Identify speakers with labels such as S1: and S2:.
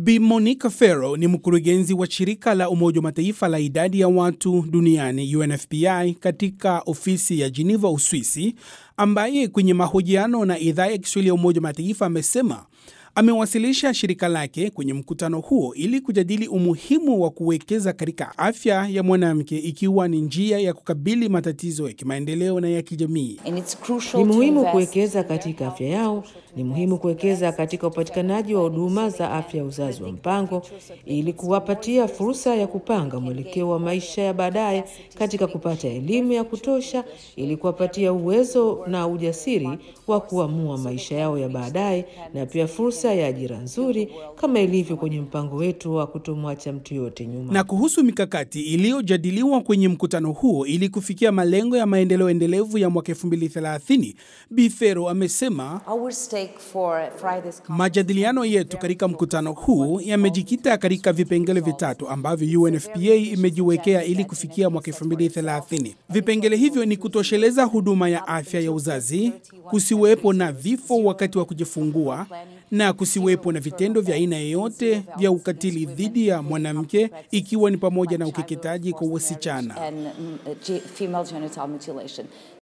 S1: Bi Monica Ferro ni mkurugenzi wa shirika la Umoja wa Mataifa la idadi ya watu duniani UNFPA katika ofisi ya Geneva, Uswisi, ambaye kwenye mahojiano na idhaa ya Kiswahili ya Umoja wa Mataifa amesema amewasilisha shirika lake kwenye mkutano huo ili kujadili umuhimu wa kuwekeza katika afya ya mwanamke ikiwa ni njia ya kukabili matatizo ya kimaendeleo na ya kijamii.
S2: Ni muhimu kuwekeza katika afya yao. Ni muhimu kuwekeza katika upatikanaji wa huduma za afya ya uzazi wa mpango ili kuwapatia fursa ya kupanga mwelekeo wa maisha ya baadaye, katika kupata elimu ya kutosha ili kuwapatia uwezo na ujasiri wa kuamua maisha yao ya baadaye, na pia fursa ya ajira nzuri kama ilivyo kwenye mpango wetu wa kutomwacha mtu yote nyuma.
S1: Na kuhusu mikakati iliyojadiliwa kwenye mkutano huo ili kufikia malengo ya maendeleo endelevu ya mwaka 2030, Bi Ferro amesema majadiliano yetu katika mkutano huu yamejikita katika vipengele vitatu ambavyo UNFPA imejiwekea ili kufikia mwaka 2030. Vipengele hivyo ni kutosheleza huduma ya afya ya uzazi, kusiwepo na vifo wakati wa kujifungua na kusiwepo na vitendo vya aina yoyote vya ukatili dhidi ya mwanamke ikiwa ni pamoja na ukeketaji kwa wasichana.